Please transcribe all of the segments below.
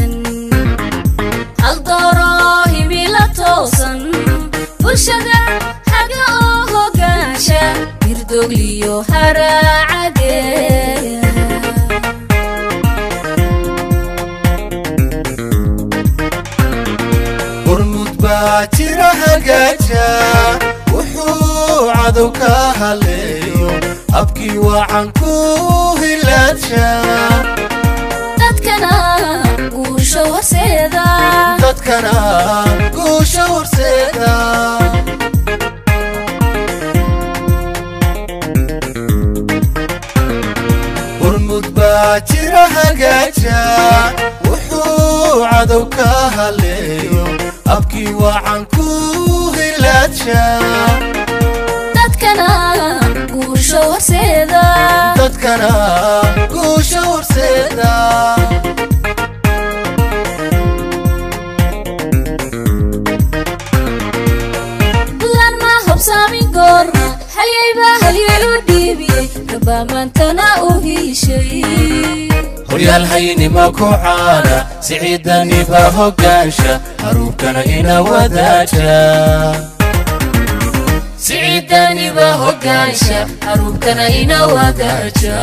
wanaagsan haldooro himila toosan bulshada haga oo hogaansha hirdogliyo haraacade hormud baa jira hagaaja wuxuu cadow ka haleeyo habkii wacan ku hilaaja dadkana guusha horseeda dadkana guusha horseeda hormud baa jira hagaaja wuxuu cadow ka haleeyo habkii wacan ku hilaaja dadkana guusha horseeda dadkana guusha horseeda bulan ma hobsaamin goorna halyayba halyay u dhiibiyey gabaamantana u hiishay horyaal haynima ku caana siciidaniba hogaansha haruubkana ina wadaaja siciidaniba hogaansha haruubkana ina wadaaja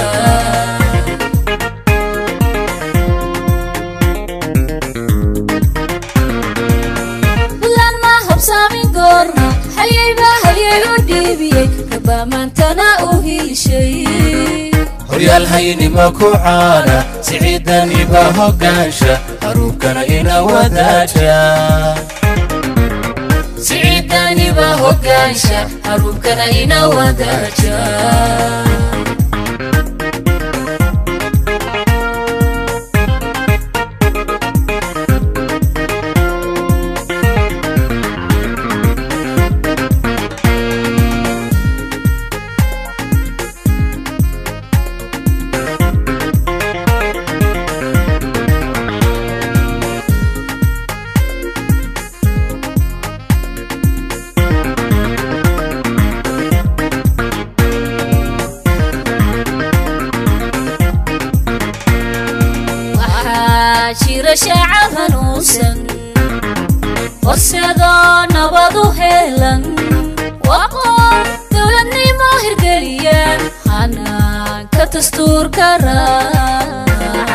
bulan ma hobsaamin goorna halyayba halyay u dhiibiyey gabaamantana u hiishay horyaal haynima ku caana siciidaniba hogaansha haruubkana ina wadaaja siciidaniba hogaansha haruubkana ina wadaaja waxaa jira shacab hanuunsan horseedoo nabadu heelan waqoon dowladnimo hirgeliya hanaanka dastuurka raaca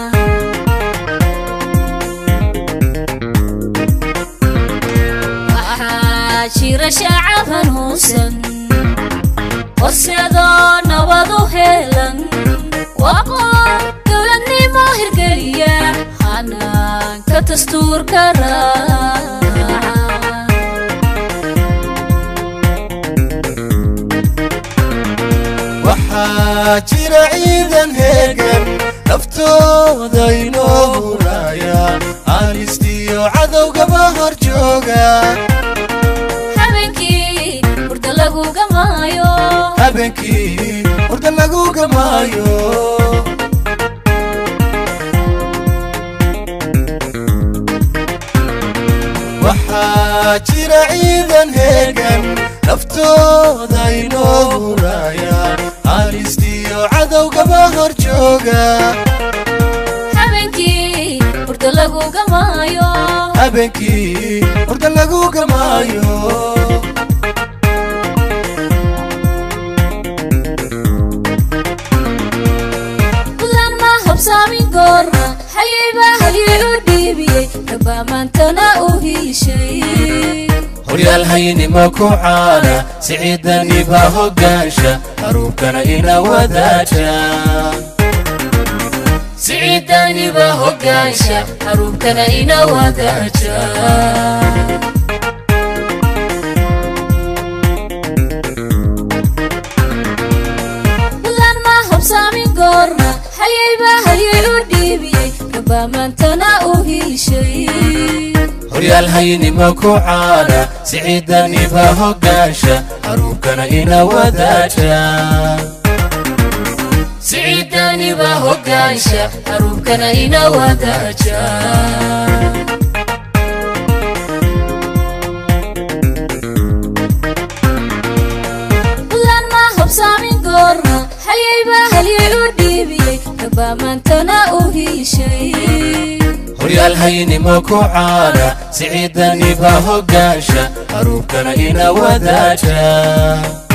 waxaa jira shacab hanuunsan horseedoo nabadu heelan waqoon dowladnimo hirgeliya hanaanka dastuurka raaca waxaa jira ciidan heegan naftooda inoo huraya aanistiyo cadowgaba hor jooga habeenkii hurda laguga maayo habeenkii hurda lagu gamaayo waxaa jira ciidan heegan naftooda inoo huraya aanistiyo cadowgaba hor jooga habeenkii hurda laguga maayo habeenkii hurda lagu gamaayo bulan ma hobsaamin goorna halyayba halyay u dhiibiyey gabaamantana u hiishay horyaal haynima ku caana siciidaniba hogaansha haruubkana ina wadaaja siciidaniba hogaansha haruubkana ina wadaaja bulan ma hobsaamin goorna halyayba halyay u dhiibiyey gabaamantana u hiishay horyaal haynima ku caana siciidaniba hogaansha haruubkana ina wadaaja siciidaniba hogaansha haruubkana ina wadaaja bulan ma hobsaamin goorna halyayba halyay u dhiibiyey gabaamantana u hiishay horyaal haynimo ku caana siciidaniba hogaansha haruubkana ina wadaaja